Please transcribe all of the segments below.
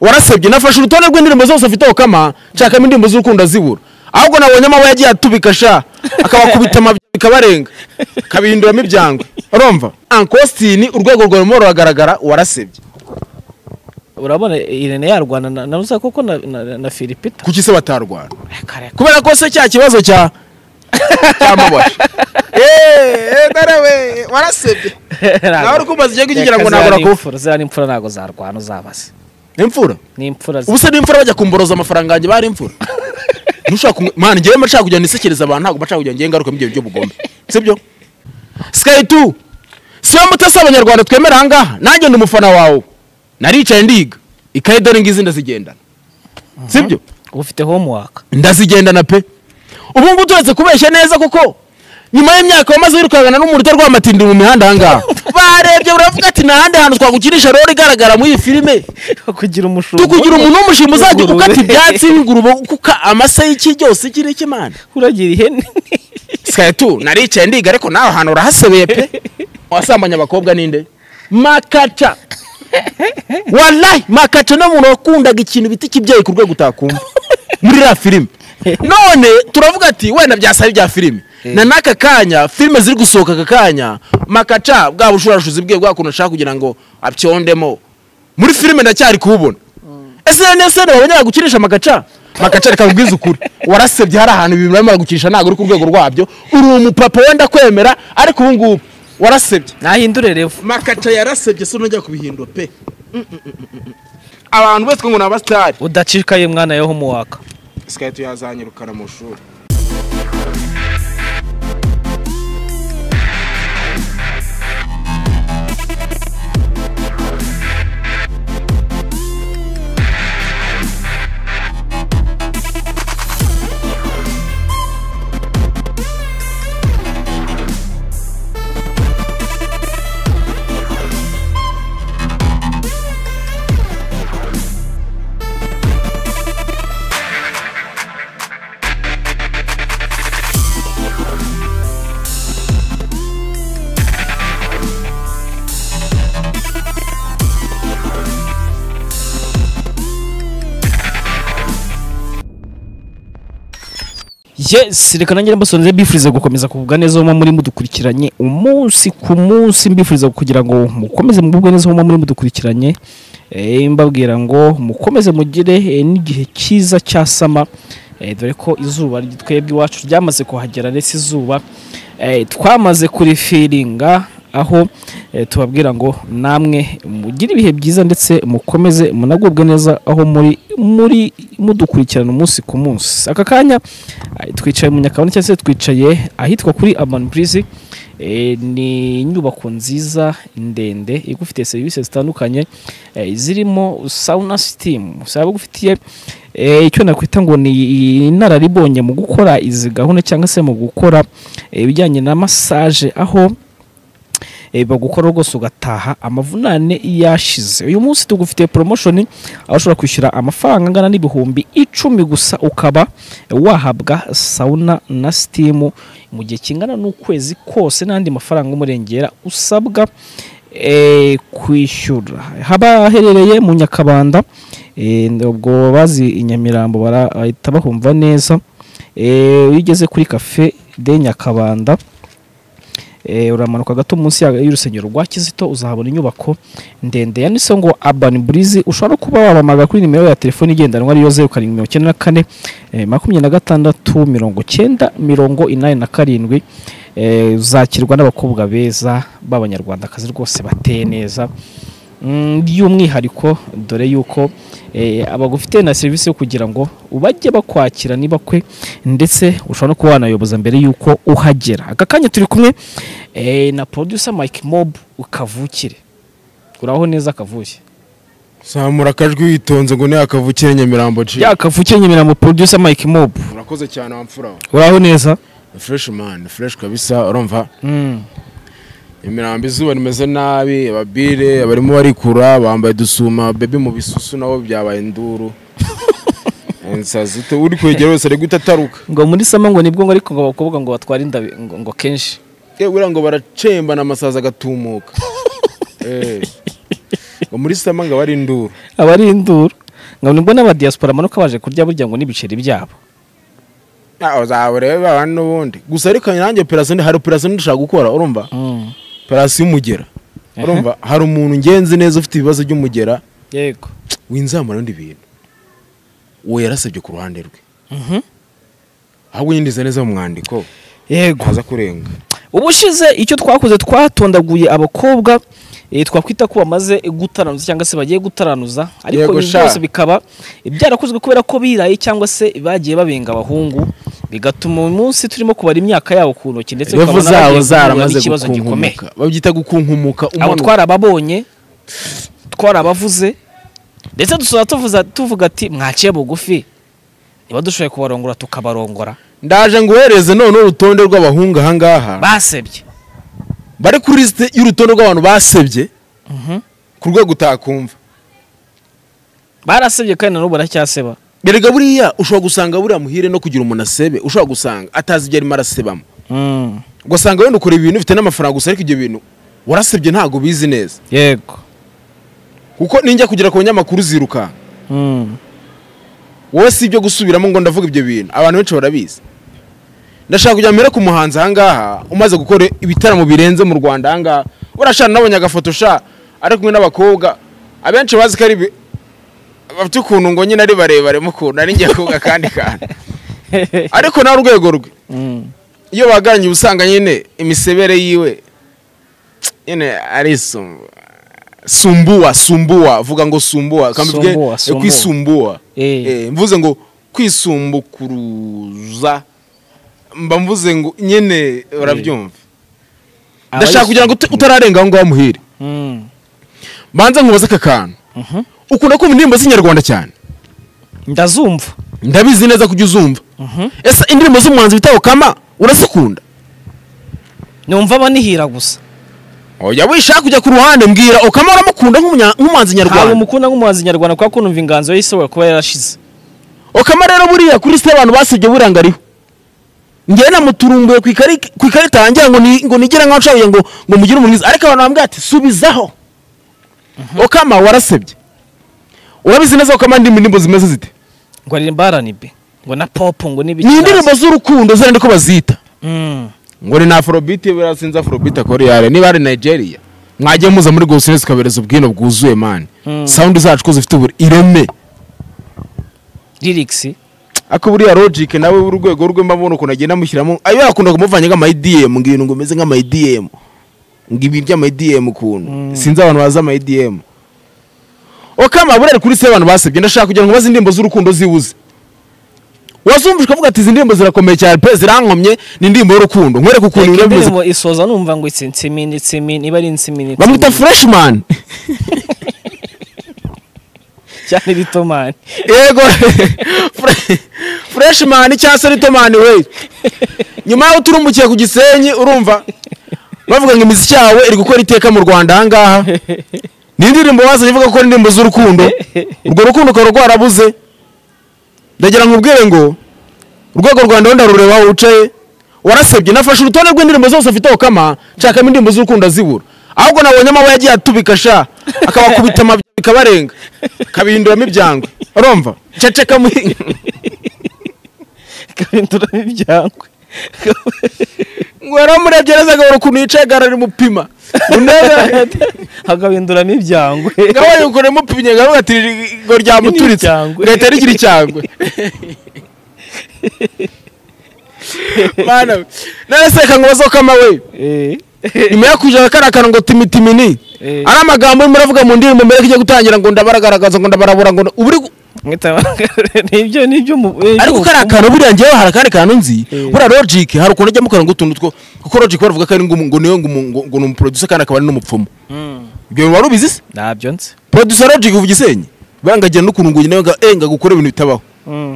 warasebye nafashe urutonde rw'indirimbo zose afite Okama nshakamo indirimbo z'urukundo azibura ahubwo nabonye amababa yagiye atubika sha akabakubita amabya bikabarenga akabihinduramo ibyangwe urumva Uncle Austin urwego rwawe rumwe ruragaragara warasebye urabona irene yarwana na- na rusa koko na- na na filipita kuki se batarwana kare kubera ko se cya kibazo cya cyamabasha eee warasebye nawe uri kumbaza igihe kugira ngo ntabwo nakufa ziriya ni imfura ntabwo zarwana uzabaze imfura ni imfura zi- ubu se n'imfura bajya kumboroza amafaranga yanjye bari imfura ntushobora kumwe mwana ngewe mba nshaka kujya nisekereza abantu ntabwo mba nshaka kujya ngewe ngaruka mu gihe by'ubugome sibyo sikayi tu siyo mutesi abanyarwanda twemera ahangaha nanjye ndi umufana wawe naricaye ndiga ikayi dore ngizi ndazigendana sibyo ufite homework ndazigendana pe ubu ngubu turetse kubeshya neza kuko nyuma y'imyaka wamaze wirukangana n'umuriro rw'amatindi mu mihanda ahangaha barebye uravuga ati nta handi hantu twagukinisha rero igaragara muri iyi filime kugira umushumba tukugira umuntu w'umushinga uzajya Ingurube. ukata ibyatsi nk'ingurube kuka amase y'iki cyose iki n'iki mana uragira ihene sikaye tu naricaye ndiga ariko nawe ahantu urahasebeye pe wasambanya abakobwa ninde makaca wallahi makaca ni umuntu wakundaga ikintu bita ikibyeyi ku rwego utakumva muri iriya filime none turavuga ati wenda byasaba ibya filime na n'aka kanya filime ziri gusohoka aka kanya makaca bwa bushurashuzi bwe bwa kuntu ashaka kugira ngo abyondemo muri filime ndacyari kuwubona ese rero nese babonye gukinisha amagaca amagaca reka nkubwize ukuri warasebye hari ahantu ibintu barimo gukinisha ntabwo uri ku rwego rwabyo uri umupapa wenda kwemera ariko ubu ngubu warasebye nahindure revu makaca yarasebye se unajya kubihindura pe abantu bose ngo ni abasitari udacikaye mwana yo homework sikayiti yazanyirukana mu ishuri yes reka nanjye mbasonze mbifuriza gukomeza kugubwa neza aho muba muri mudukurikiranye umunsi ku munsi mbifuriza kugira ngo mukomeze mugubwe neza aho muba muri mudukurikiranye Eh, mbabwira ngo mukomeze mugire eh, n'igihe cyiza cyasama Eh, dore ko izuba ry- twebwe iwacu ryamaze kuhagera ndetse izuba eh, twamaze kurifiringa aho eh, tubabwira ngo namwe mugire ibihe byiza ndetse mukomeze munagubwe neza aho muri muri mudukurikirana umunsi ku munsi aka kanya eh, twicaye mu nyakabanda cyangwa se twicaye ahitwa kuri amani burizi Eh, ni inyubako nziza ndende igufitiye serivisi zitandukanye eh, zirimo sauna sitimu usaba igufitiye eh, icyo nakwita ngo ni inararibonye mu gukora izi gahunda cyangwa se mu gukora eh, ibijyanye na masaje aho eh, bagukora rwose ugataha amavunane yashize uyu munsi tugufitiye promotion aho ushobora kwishyura amafaranga angana n'ibihumbi icumi gusa ukaba wahabwa sauna na sitimu mu gihe kingana n'ukwezi kose n'andi mafaranga umurengera usabwa eh, kwishyura haba haherereye mu nyakabanda eh, ubwo bazi i nyamirambo barahita bahumva neza Eh, iyo ugeze kuri cafe de nyakabanda Eh, uramanuka gato munsi ya- y'urusengero rwa kizito uzahabona inyubako ndende yanditseho ngo urban breeze ushobora kuba wabahamagara kuri nimero ya telefoni igendanwa ariyo zeru karindwi mirongo icyenda na kane eh, makumyabiri na gatandatu mirongo icyenda mirongo inani na karindwi Eh, uzakirwa n'abakobwa beza b'abanyarwandakazi rwose bateye neza Mm, by'umwihariko dore yuko eh, abagufite na serivisi yo kugira ngo bajye bakwakira niba kwe ndetse ushobora no kuba wanayoboza mbere y'uko uhagera aka kanya turi kumwe eh, na producer Mike Mob ukavukire uraho neza kavuye zamura akajwi witonze ngo ntiyakavukire nyamirambo ci yakavukire nyemera mu producer Mike Mob urakoze cyane wamfura we uraho neza ni fureshi mani ni fureshi kabisa urumva Mm, imirambo izuba rimeze nabi ababire barimo barikura bambaye dusuma bebi mu bisusu nabo byabaye induru nsazi ute uri kwegera wese ari guhita ataruka ngo muri sama ngo nibwo ngo ariko ngo abakobwa ngo batware inda ngo, ngo kenshi Eh, buriya ngo baracemba amasazi agatumuka Eh, ngo muri sama ngo aba ari induru aba ari induru ngo nibwo n'abadiyasipora amanuka baje kurya burya ngo n'ibiceri byabo zawe rero abantu n'ubundi gusa ariko nanjye operasiyo hari operasiyo ndushaka gukora urumva operasiyo y'umugera Aha. urumva hari umuntu ngenzi neza ufite ibibazo by'umugera yego winzamura undi bintu uwo yarasabye ku ruhande rwe ahubwo nyinjiza neza mu mwandiko yego ntaza kurenga ubushize icyo twakoze twatondaguye abakobwa eh, twakwita ko bamaze gutaranuza cyangwa se bagiye gutaranuza ariko Yego ibi sha. byose bikaba byarakozwe kubera ko biraye cyangwa se bagiye babenga abahungu bigatuma uyu munsi turimo kubara imyaka yabo ku ntoki ndetse imbavu tukabona zabo bagiye guhura zaramaze n'ikibazo gikomeye gukunkumuka babyita gukunkumuka abo umanuka twarababonye twarabavuze ndetse dusora tuvuza tuvuga ati mwaciye bugufi niba dushoboye kubarongora tukabarongora ndaje ngo uhereze none urutonde rw'abahungu ahangaha basebye bari kuri lisite y'urutonde rw'abantu basebye Mhm. ku rwego utakumva barasebye kandi na n'ubu baracyaseba erega buriya ushobora gusanga buriya muhire no kugira umuntu asebe ushobora gusanga atazi ibyo arimo arasebamo Mm, ugasanga wenda ukora ibintu bifite n'amafaranga gusa ariko ibyo bintu warasebye ntabwo ubizi neza yego kuko ninjya kugera ku banyamakuru zirukanka Mm, wowe si ibyo gusubiramo ngo ndavuga ibyo bintu abantu benshi barabizi ndashaka kujya mbere ku muhanzi ahangaha umaze gukora ibitaramo birenze mu rwanda ahangaha urashana nabonye agafoto sha ari kumwe n'abakobwa abenshi bazi ko ari bi- bafite ukuntu ngo nyine ari barebare mukuntu ari njye koga kandi kantu ariko nawe urwego rwe mm. iyo baganiriye uba usanga nyine imisebere yiwe nyine ari sumbu- sumbuwa sumbuwa vuga ngo sumbuwa reka mbivuge, Sumbuwa, eh, sumbuwa. kwisumbuwa Eh. Eh, mvuze ngo kwisumbukuruza mba mvuze ngo nyine urabyumva ndashaka kugira ngo ut- utararenga aho ngaho muhire Mm, mbanza nkubaze aka kantu mhm. ukunda kumva indirimbo z'inyarwanda cyane ndazumva ndabizi neza kujya uzumva Mhm. ese indirimbo z'umuhanzi bitaho kama urazikunda numva abanihira gusa oya wishaka kujya ku ruhande mbwira ukaba uramukunda nk'umunya- nk'umuhanzi ntabwo nyarwanda mukunda nk'umuhanzi nyarwanda kuko numva inganzo ye ishobora kuba yarashize ukaba rero buriya kuri site abantu basibye buriya ngo ariho ngewe namuturumbuye ku ikari- ku ikarita yanjye ngo ni- ngo nigire nkaho nshabuye ngo ngo mugire umuriza ariko abantu bambwira ati subizaho ukama warasebye urabizi neza ukama ndi indirimbo zimeze zite ngo aririmba aranibe ngo na popu ngo n'ibiki ni indirimbo z'urukundo zirenda ko bazita Mm, ngo ni na afrobeat buriya sinzi afrobeat akora iyo ari niba ari nigeria mwajya muza muri gosine tukabereza ubwino bwuzuye mani Mm. sawundi zacu ko zifite ubure ireme lyrics ako buriya logic nawe w'urwego rwe mbabona ukuntu agenda amushyiramo ayo yakunda kumuvanya nk'amayidiyemu ngo ibintu ngo umeze nk'amayidiyemu ngo ibi by'amayidiyemu ukuntu sinzi abantu bazi amayidiyemu okama buriya ari kuri se abantu basebye ndashaka kugira ngo bazi indirimbo z'urukundo zibuze wazumvishwe ukavuga ati izi ndirimbo zirakomeye cyane pe zirankomye ni indirimbo y'urukundo nkwereke ukuntu reka biba bimeze indirimbo isoza numva ngo itsi nsimi n'itsimi niba ari insimi n'itsimi bamwita freshman cyane ritomani yego Fre- freshman cyangwa se ritomani we nyuma y'aho turumukiye ku gisenyi urumva bavuga ngo imiziki yawe iri gukora iteka mu rwanda ahangaha ni indirimbo bazanye ivuga ko ari indirimbo z'urukundo urwo rukundo ukaba rwarabuze ndagira ngo ubwire ngo urwego rwanda wenda rureba aho wicaye warasebye nafashe urutonde rw'indirimbo zose afite kama nshakamo indirimbo z'urukundo azibura ahubwo nabonye amaboko yagiye atubika sha akabakubita amabya bikabarenga akabihinduramo ibyangwe urumva ceceka muri kabinduramo ibyangwe ngo yaramurebye neza agahora ukuntu yicaye agahora arimupima unewe hakabinduramo ibyangwe ngaho yukora imupimye ngaho ati ngo ryamuturitse icyangwe. gahita rigira icyangwe mana we naraseka ngo bazokama we Eh, nyuma yo kujaga kariya kantu ngo timitimini Eh. ari amagambo urimo uravuga mu ndirimbo mbere ko igiye gutangira ngo ndabaragaragaza ngo ndabarabura ngo nda- uba uri gu- mwita nibyo nibyo mu eh, ariko ibyo kariya kantu buriya njyewe hari akandi kantu nzi Eh. buriya logic hari ukuntu ajya mukora ngo utuntu two kuko logic baravuga ko ari ngo umu- ngo niwe ngo umu- ngo- ngo ni umuproducer kandi akaba ari n'umupfumu Mm, ibyo bintu wari ubizi se ntabyo nzi producer logic uvuga isenyi bangagira n'ukuntu ngo nawe ngo enga gukora ibintu bitabaho Mm,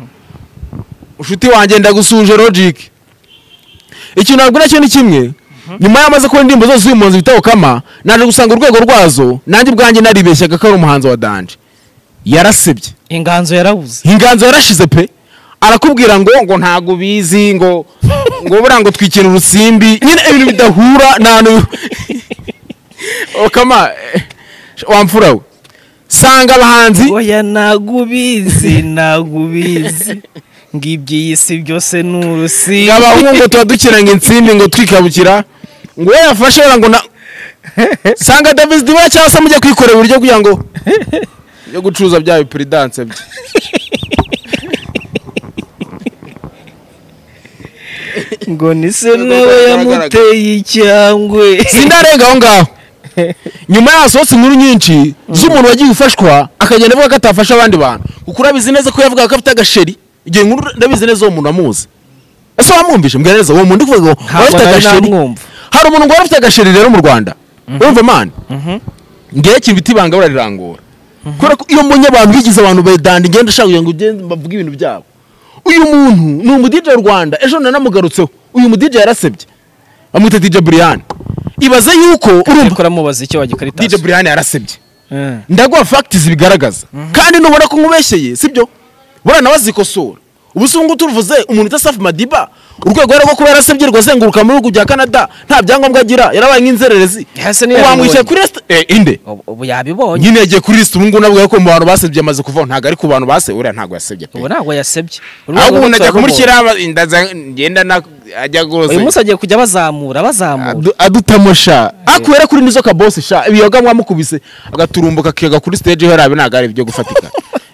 inshuti wanjye ndagusuje logic ikintu nabwira cyo ni kimwe nyuma y'amaze kubona indirimbo zose uyu muhanzi bitaho kama naje gusanga urwego rwazo nanjye ubwanjye naribeshyaga ko ari umuhanzi wa danje yarasebye inganzo yarabuze inganzo yarashize pe arakubwira ngo ngo ntago ubizi ngo ngo buriya ngo twikira urusimbi nyine ibintu bidahura nta n'u- okama eh, wamfura we sanga abahanzi oya nagubizi nagubizi ngo iby'iyi si byose ni urusi abahungu tuba dukiranga insimbi ngo twikabukira ngo we yafashe wera ngo na sanga davis dibura cyangwa se mujye kwikorera uburyo kugira ngo yo gucuruza bya bipiridanse bye ngo ni se nawe yamuteye icyangwe sindarenga aho ngaho nyuma yaho hasohotse inkuru nyinshi z'umuntu wagiye ufashwa akagenda avuga ko atafasha abandi bantu kuko urabizi neza ko yavugaga ko afite agasheri igihe nkuru ndabizi neza uwo muntu amuzi ese wamwumvise mbwira neza uwo muntu uvuga ngo wari ufite ntabwo nari agasheri namwumva hari umuntu wari ufite agasheri rero mu rwanda urumva mani ngewe kintu bita ibanga bararirangura kubera ko iyo mbonye abantu bigize abantu bedanda ingenda ushaka kugira ngo ugende bavuge ibintu byabo uyu muntu ni umudije w'u rwanda ejo nanamugarutseho uyu mudije yarasebye bamwita dj brian ibaze yuko urumva ariko uramubaza icyo wagikarita dj brian yarasebye ndaguha fagitizi bigaragaza kandi nubona ko nkubeshyeye sibyo buriya nawe azikosora ubu si ubungubu turuvuze umuntu utasafu madiba urwego rero rwo kuba yarasabye rwazenguruka mu bihugu bya canada nta byangombwa agira yarabaye nk'inzererezi Hasi niyo wamwishyira yabibonye. kuri resita eh inde ubu yabibonye nyine yagiye kuri resita ubu ngubu navuga ko mu bantu basebye amaze kuvaho ntabwo ari ku bantu base uriya ntabwo yasebye pe ubu ntabwo yasebye ahubwo umuntu ajya kumushyiraho inda ngenda na ajya uyu guhoza munsi agiye kujya bazamura bazamura adutamosha akwera kuri nizo kabosi sha ibiyoga mwamukubise agaturumbo kakiyaga kuri stage harabe ntabwo ari ibyo gufatika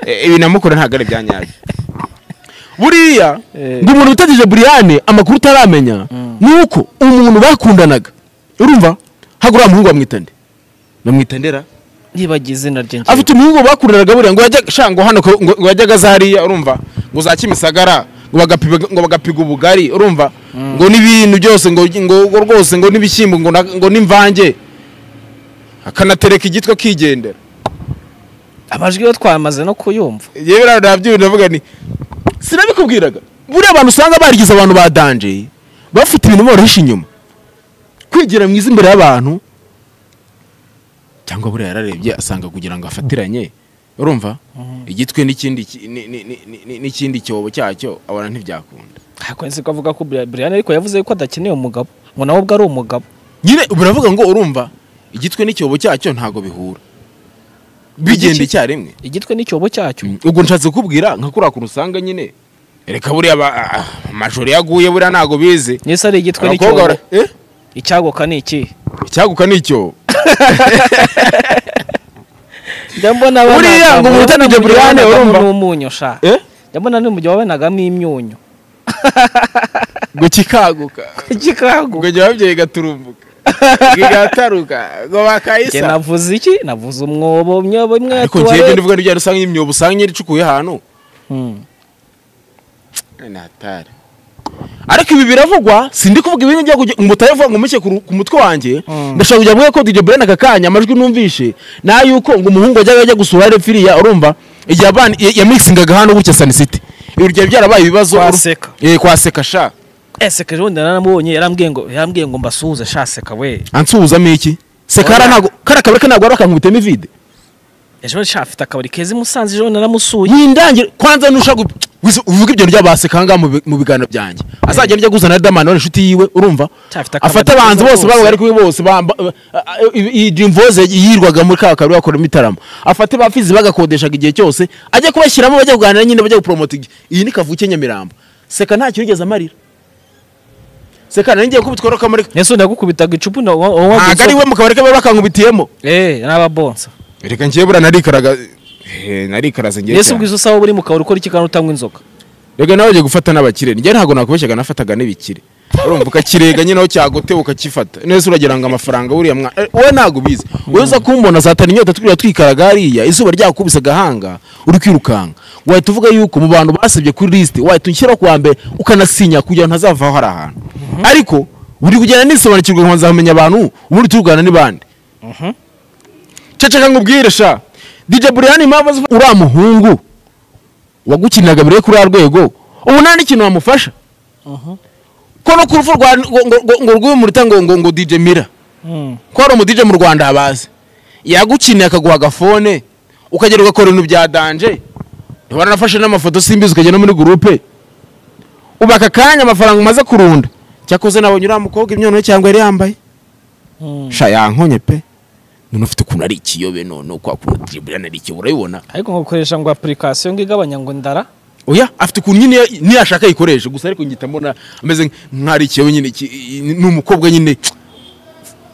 Eh, ibi namukora ntabwo ari ibya nyabyo buriya Eh. ngo umuntu utatije buriyane amakuru utaramenya ni uko umuntu bakundanaga urumva hagura umuhungu bamwitande bamwitandera nibagiye izina rye njyewe. afite umuhungu bakundanaga buriya ngo yajya sha ngo hano ko- ngo ngo yajyaga za hariya urumva ngo za kimisagara ngo bagapiga ngo bagapiga ubugari urumva ngo n'ibintu byose ngo ngo ngo rwose ngo n'ibishyimbo ngo na- ngo n'imvange akanatereka igitwa kigendera amajwi yo twamaze no kuyumva yewe rero nabyo ndavuga ni sinabikubwiraga buriya abantu usanga barigize abantu ba danje bafite ibintu boroheje inyuma kwigira mwiza imbere y'abantu cyangwa buriya yararebye asanga kugira ngo afatiranye urumva igitwe n'ikindi ki- ni- ni- ni- ni- ni- n'ikindi cyobo cyacyo abona ntibyakunda ntabwo nzi ko avuga ko Bri- Brian ariko yavuze ko adakeneye umugabo ngo nawe ubwo ari umugabo nyine baravuga ngo urumva igitwe n'icyobo cyacyo ntabwo bihura bigenda icyarimwe igitwe n'icyobo cyacyo ubwo nshatse kukubwira nka kuriya kuntu usanga nyine reka buriya ba- ah, ah, amajoro yaguye buriya ntabwo bize nese ari igitwe abakobwa n'icyobo bara- eh? icyagoka ni iki icyaguka ni icyobo njya mbona Buriya ngo umuntu utanije Brian, urumva? n'umunyu sha Eh? njya mbona n'umujyi wabenagamo imyunyu ngo kikaguka kikago ngo jya babyeyi gaturumbuka gataruka ngo njye bakayisa navuze iki navuze umwobo myobo imwe ariko njyewe tuware ndivuga n'ibyo usanga imyobo usanga nyine icukuye ahantu Hmm. natari ariko ibi biravugwa sindi kuvuga ibintu byo kugira ngo utayavuga ngo mushye ku ru- ku mutwe wanjye Mm. ndashaka kujya mvuga ko DJ Brian aka kanya amajwi numvishe na yuko ngo umuhungu wajyaga ajya gusura rero firiya urumva igihe abana ya- yamixigaga hano gutya Sun City ibi byari byarabaye ibibazo uru- Kwaseka. eh kwaseka sha ese kejo ndi naramubonye yarambwiye ngo yarambwiye ngo mbasuhuze shaseka we ansuhuzamo iki se Oya. kara ntago kara kabare ntago ari akankubitemo ivide ejo shafite akabari keza i musanze ejo naramusuye yindangire kwanza nushaka uvuga ibyo byabaseka aha ngaha mu bi- mu biganiro byanjye azagenda ajya kuzana damani wari inshuti yiwe urumva Cyafite akamaro afata abahanzi keza bose baba bose. bari kumwe bose bamba- ba- a- a- i- i- Dream Voice yirwaga muri ka kabiri bakoramo itaramo afate ba Fizzy bagakodeshaga igihe cyose ajya kubashyiramo bajya kuganira nyine bajya gupromota igi- iyi ni kavuke Nyamirambo seka ntacyo yigeze amarira seka nari ngiye kubitwara kamari nese ndagukubitaga icupu na wa- wa- wa- ntabwo ari we mu kabari ke baba bakankubitiyemo eh n'ababonsa reka ngiye buriya narikaraga eh, narikaraze ngiye nese cyane. ubwiza usaba uri mu kabari ukora iki kandi utanywa inzoga rega nawe ugiye gufata n'abakire njye ntabwo nakubeshyaga nafataga n'ibikire urumva ukakirega nyine aho cyaguteba ukakifata neza uragira ngo amafaranga buriya mwana eh, wowe ntabwo ubizi wowe uza kumbona zatana inyota twiriwe twikaraga hariya izuba ryakubise agahanga uri kwirukanka wahita uvuga yuko mu bantu basabye kuri lisite wahita ushyiraho ku wa mbere ukanasinya kugira ngo ntazavaho hari ahantu ariko buri kugenda nisobanukirwa nkabanza nkamenya abantu ubundi turwana n'ibandi ceceka nkubwire sha DJ Brian impamvu azi uriya muhungu wagukiniraga mbere yo kuri ya rwego ubu nta n'ikintu wamufasha ko no ku rupfu rwa ngo- ngo- ngo- ngo rw'uyu muruta ngo ngo ngo DJ Mira ko hari umudije mu Rwanda abazi yagukiniye akaguha agafone ukagera ugakora ibintu bya danje ntibaranafashe n'amafoto simbizi ukajya no muri gurupe ubu aka kanya amafaranga umaze kurunda cyakoze nabonye uriya mukobwa imyono ye cyangwa yari yambaye sha yankonye pe umuntu ufite ukuntu ari ikiyobe none kwa kuntu dribbling ari ikiyobe urabibona ariko nko gukoresha ngo apurikasiyo ngo igabanya ngo ndara oya afite ukuntu nyine niyo ashaka ayikoresha gusa ariko ngihita mbona ameze nk'ari ikiyobe nyine iki- ni umukobwa nyine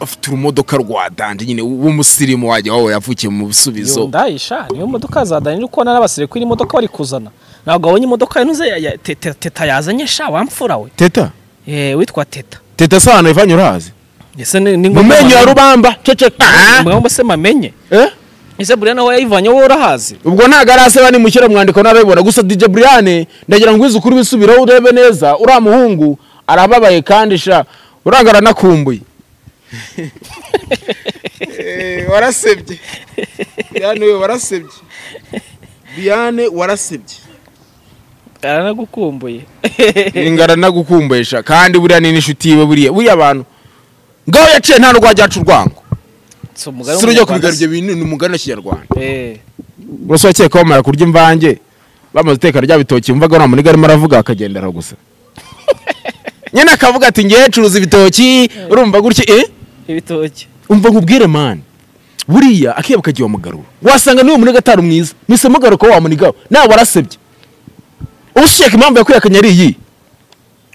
afite urumodoka rwa danje nyine w'umusirimu wajya wawe yavukiye mu iyo bisubizo ndayisha niyo modoka za dani uri kubona n'abasirikuri imodoka bari kuzana ntabwo wabonye imodoka yanuze ya- ya- te- te- teta yazanye sha wamfura we teta Eh, witwa teta teta sano ivanye urahazi ese ni ni mu ngombwa menyo ya mamenye- rubamba ceceka ni ngombwa se mamenye Eh? ese buriya nawe yayivanyeho wowe urahazi ubwo ntago araseba nimushyira mu mwandiko ntarabibona gusa DJ Brian ndagira ngo wize ukuri wisubiraho urebe neza uriya muhungu arababaye kandi sha uranga aranakumbuye warasebye Brian we warasebye Brian warasebye aranagukumbuye ingara nagukumbesha kandi buriya ni n'inshuti yiwe buriya buriya abantu ngaho yaciye nta rwajya aca urwango si umugani si urujya kubigara ibyo bintu ni umugani wa kinyarwanda Eh, bose bakeka bamara kurya imvange bamaze uteka rya bitoki wumvaga nta muntu arimo aravuga akagendera gusa nyine akavuga ati ngewe curuza ibitoki urumva gutya eh ibitoki umva nkubwire mani buriya akeba kagiye wamugarura wasanga niwe muniga atari mwiza mise mugaruka wamunigaho nawe warasebye ushaka impamvu yakwihakanye ari iyi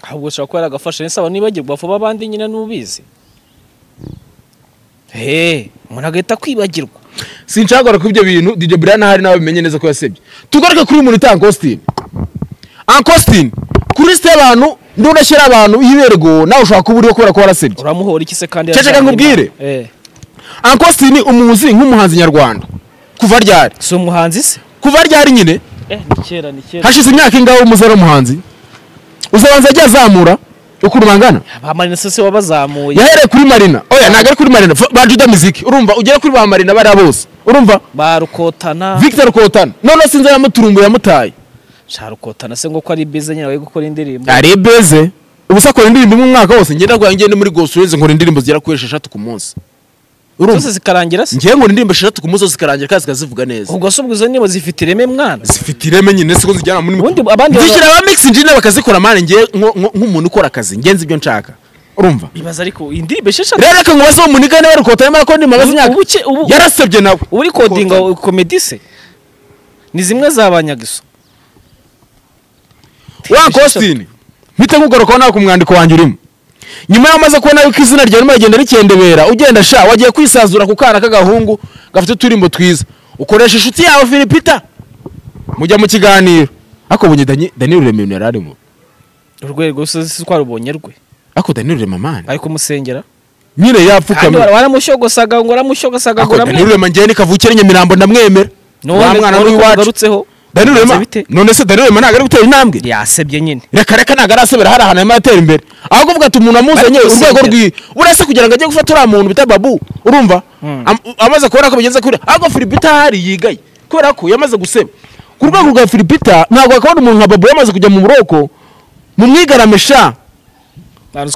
ahubwo ushobora kuba yaragafashe nese abantu nibagirwa vuba abandi nyine n'ubizi he umuntu agahita kwibagirwa sinshaka ko ibyo bintu DJ Brian ahari nawe bimenye neza ko yasebye tugaruke kuri uyu muntu utanga Austin Uncle Austin kuri liste y'abantu ndudashyira abantu y'iberego nawe ushobaka kuburiho kubera ko warasebye uramuhora iki se kandi Ceceka yajyanye nkubwire. na- Eh, Uncle Austin umuzi nk'umuhanzi nyarwanda kuva ryari si umuhanzi se kuva ryari nyine Eh, ni kera ni kera hashize imyaka ingaho umuze ari umuhanzi uzabanza yagiye azamura ukuntu bangana abamarina se se wabazamuye yahereye kuri marina oya ntabwo ari kuri marina fa- ba juda miziki urumva ugere kuri ba marina bariya bose urumva barukotana victor kotana noneho sinzi yamuturumbuye yamutaye sha rukotana se ngo ko ari bize nyine bari gukora indirimbo ari beze ubusa akora indirimbo imwe umwaka wose ngenda rwaye ngende muri gosuwezi nkora indirimbo zigera kuri esheshatu ku munsi urumva zose zikarangira se ngewe nkora indirimbo esheshatu ku munsi zose zikarangira kandi zikazivuga neza ubwo se ubwo izo ndirimbo zifite ireme mwana zifite ireme nyine siko zijyana muri Ubundi abandi zishyira ba mix engineer bakazikora mane ngiye nko- nko- nk'umuntu ukora akazi ngenzi ibyo nshaka urumva ibaza ariko indirimbo esheshatu rero reka ngubaze uwo munigane bari kotana mara ndi magaze Ubu- imyaka ubu ke- ubu- yarasebye nawe uba uri kodinga komedi se ni zimwe za banyagiso wa Costin mpite nkugarukaho nawe ku mwandiko wanjye urimo nyuma y'amaze kubona yuko izina ryawe ririmo rigenda rikendebera ugenda sha wagiye kwisanzura ku kana k'agahungu gafite uturimbo twiza ukoresha inshuti yawe filipita mujya mu kiganiro ariko ubonye Dani- daniyeli rurema ibintu yari arimo urwego rusozi si twarubonye rwe ariko daniyeli rurema mani ari kumusenyera nyine kandi yapfukamye wa- waramushogosaga ngo uramushogosaga ngo Ako Danilo uramwemera Rema njyewe ni kavukire Nyamirambo ndamwemera wa mwana w'iwacu ugarutseho Danilo Bigenze Rema bite? none se Danilo Rema ntabwo ari gutera intambwe yasebye nyine reka reka ntabwo arasebera hari ahantu arimo atera imbere ahubwo uvuga ati umuntu amuzanye Bari urwego gusengera. rwiwe uretse kugira ngo ajye gufata uriya muntu bita babu urumva Mm. Am- amaze kubona ko bigeze kure ahubwo Filipita hari yigaye kubera ko yamaze guseba ku rwego rwa Filipita ntabwo wakabona umuntu nka babu yamaze kujya mu buroko mu mwigaramisha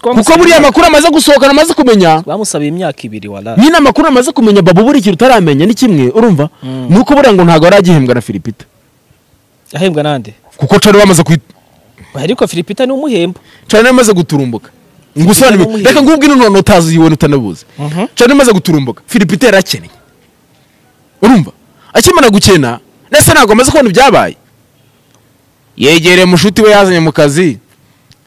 kuko buriya amakuru amaze gusohokana amaze kumenya bamusabiye imyaka ibiri wala nyine amakuru amaze kumenya babu buri ikintu utaramenya ni kimwe urumva Mm. ni uko buriya ngo ntabwo yaragihembwa na filipita ahembwa nande kuko cari bamaze kuhita ariko filipita ni umuhemba cari namaze guturumbuka ngusobanure n'umuhinde. reka ngubwire none utazi yiwe utanabuze Mhm. cari namaze guturumbuka filipita yarakennye urumva akimara gukena ndetse ntabwo amaze kubona ibyabaye yegereye mushuti we yazanye mu kazi